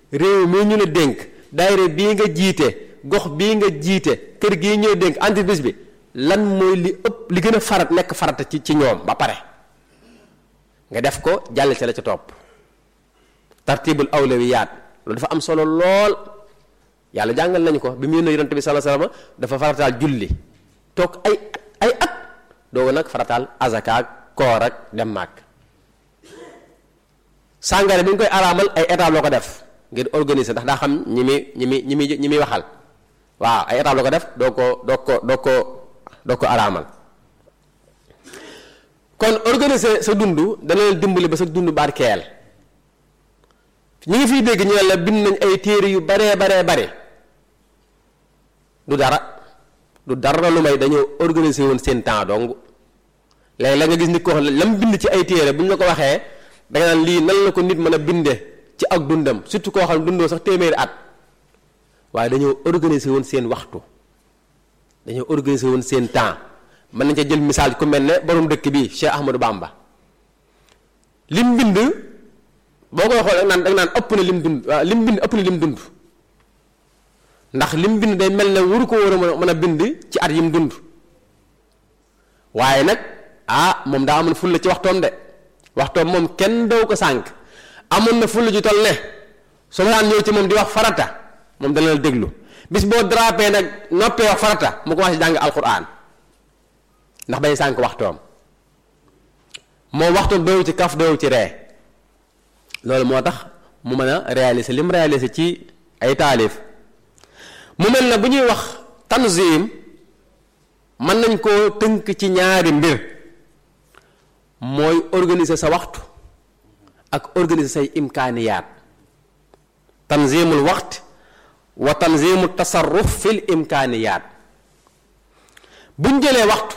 réew mii ñu la dénk daayira bii nga jiite gox bii nga jiite kër gii ñu la dénk entreprise bi lan mooy li ëpp li gën a farat nekk farata ci ci ñoom ba pare nga def ko jàll ca la ca topp tartibul awlawiyaat loolu dafa am solo lool yàlla jàngal nañu ko bi mu yónnee yonent bi sallallahu alayhi wasallam dafa farataal julli toog ay ay at doogu nag farataal azaka ak koor ak dem màkk sàngara bi ñu koy araamal ay étape la ko def ngir organiser ndax daa xam ñi muy ñi muy ñi muy ñi muy waxal waaw ay étape la ko def doo ko doo ko doo ko doo ko araamal kon organiser sa dund dana leen dimbali ba sa dund barkeel ñi ngi fiy dégg ñu ne la bind nañ ay téere yu baree baree bare du dara du dara lu may dañoo organiser woon seen temps dong léegi la nga gis nit ko xam ne lam bind ci ay téere bu ñu la ko waxee danga naan lii nan la ko nit mën a binde ci ak dundam surtout koo xam ne dundoo sax téeméeri at waaye dañoo organiser woon seen waxtu dañoo organiser woon seen temps mën nañ ca jël misaal ku mel ne borom dëkk bi Cheikh Ahmadou Bamba lim bind boo koy xool naan danga naan ëpp na lim dund waaw lim bind ëpp na lim dund ndax lim bind day mel ne waru ko war a mën a bind ci at yim dund waaye nag ah moom daa amoon fulla ci waxtoom de waxtoom moom kenn daw ko sànq amoon na fulla ju toll ne su ma daan ñëw ci moom di wax farata moom dana la déglu bis boo drapé nag noppee wax farata mu commencé jàng alquran ndax bay sànq waxtoom moom waxtoom daw ci kaf daw ci ree loolu moo tax mu mën a réaliser li mu réaliser ci ay taalif mu mel na bu ñuy wax tanzim mën nañ koo tënk ci ñaari mbir mooy organiser sa waxtu ak organiser say imkaaniyaat tanzimul waxt wa tanzimu tasarruf fil imkaaniyaat buñ jëlee waxtu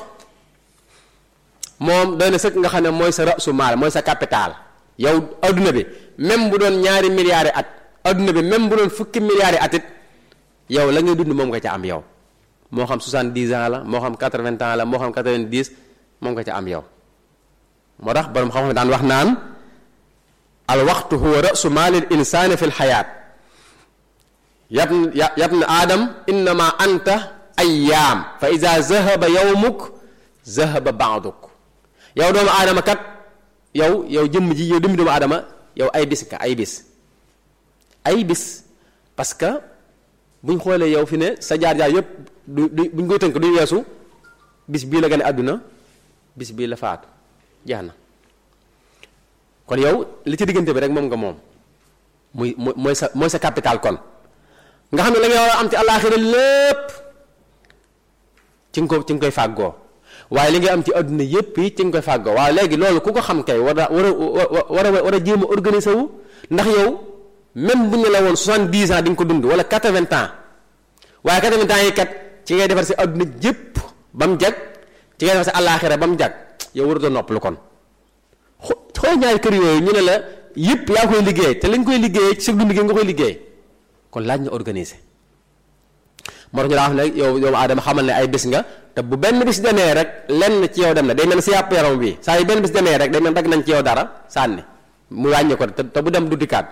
moom doy na sëkk nga xam ne mooy sa rasu maal mooy sa capital yow adduna bi même bu doon ñaari milliards at adduna bi même bu doon fukki milliards at it yow la ngay dund moom nga ca am yow moo xam 70 ans la moo xam 80 ans la moo xam 90 moom nga ca am yow moo tax borom xam-xam daan wax naan al waxtu huwa rasu maalil insaani fi lxayaat yab yab na aadam innama anta ayyaam fa ida zahaba yawmuk zahaba baaduk yow doomu aadama kat yow yow jëmm ji yow dëmmi doomu aadama yow ay bis nga ay bis ay bis parce que buñ xoolee yow fi ne sa jaar-jaar yépp du du buñ koy tënk duñ weesu bis bii la gane àdduna bis bii la faatu jeex na kon yow li ci diggante bi rek moom nga moom muy mooy sa mooy sa capital kon nga xam ne la nga war a am ci àllaaxira lépp ci nga ko ci nga koy fàggoo waaye li nga am ci àdduna yépp yi ci nga koy fàggoo waaye léegi loolu ku ko xam kay war a war a war a war a jéem a organiser wu ndax yow même bu ñu la woon soixante-dix ans di nga ko dund wala quatre-vingts ans waaye quatre-vingts ans yi kat ci ngay defar si àdduna jépp ba mu jag ci ngay defar si àllaaxira ba mu jag yow warutoo noppalu kon xool ñaari kër yooyu ñu ne la yépp yaa koy liggéey te lañ koy liggéey ci sa dund gi nga koy liggéey kon laaj na organiser moo tax ñu daa wax ne yow doomu aadama xamal ne ay bis nga te bu benn bis demee rek lenn ci yow dem na day mel si yàpp yaram bi saa yu benn bis demee rek day mel dagg nañ ci yow dara sànni mu wàññi ko te bu dem du dikkaat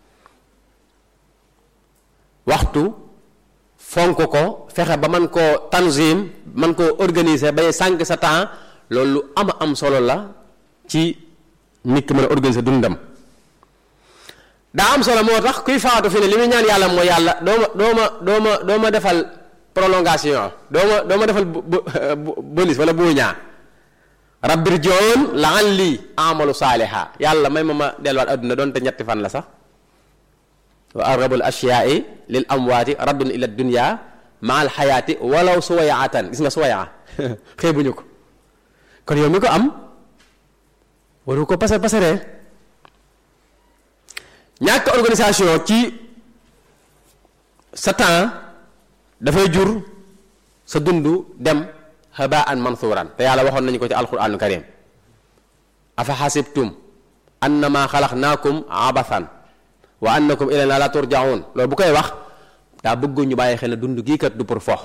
waxtu fonk ko fexe ba man koo tanzim man koo organiser bay sànq sa temps loolu lu am am solo la ci nit ki mën a organiser dundam daa am solo moo tax kuy faatu fi ne li muy ñaan yàlla mooy yàlla doo ma doo ma doo ma doo ma defal prolongation doo ma doo ma defal bonus wala buuñaa rabbir joon laan lii amalu saaliha yàlla may ma ma delluwaat adduna doonte ñetti fan la sax wa arrabul ashiyaai lil amwaati raddun ila dunya ma al xayaati walaw suwayaatan gis nga suwayaa xeebuñu ko kon yow mi ko am waru ko pasar pasaree ñàkk organisation ci sa temps dafay jur sa dund dem habaan mansuuran te yàlla waxoon nañu ko ci alquraanul karim afa xasibtum annama xalaqnaakum abathan wa annakum ilayna la turjaun loolu bu koy wax daa bëgg ñu bàyyi xel ne dund gii kat du pour fo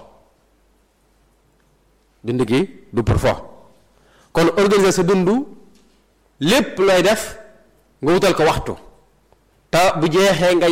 dund gi du pour fo kon organiser sa dund lépp looy def nga wutal ko waxtu te bu jeexee nga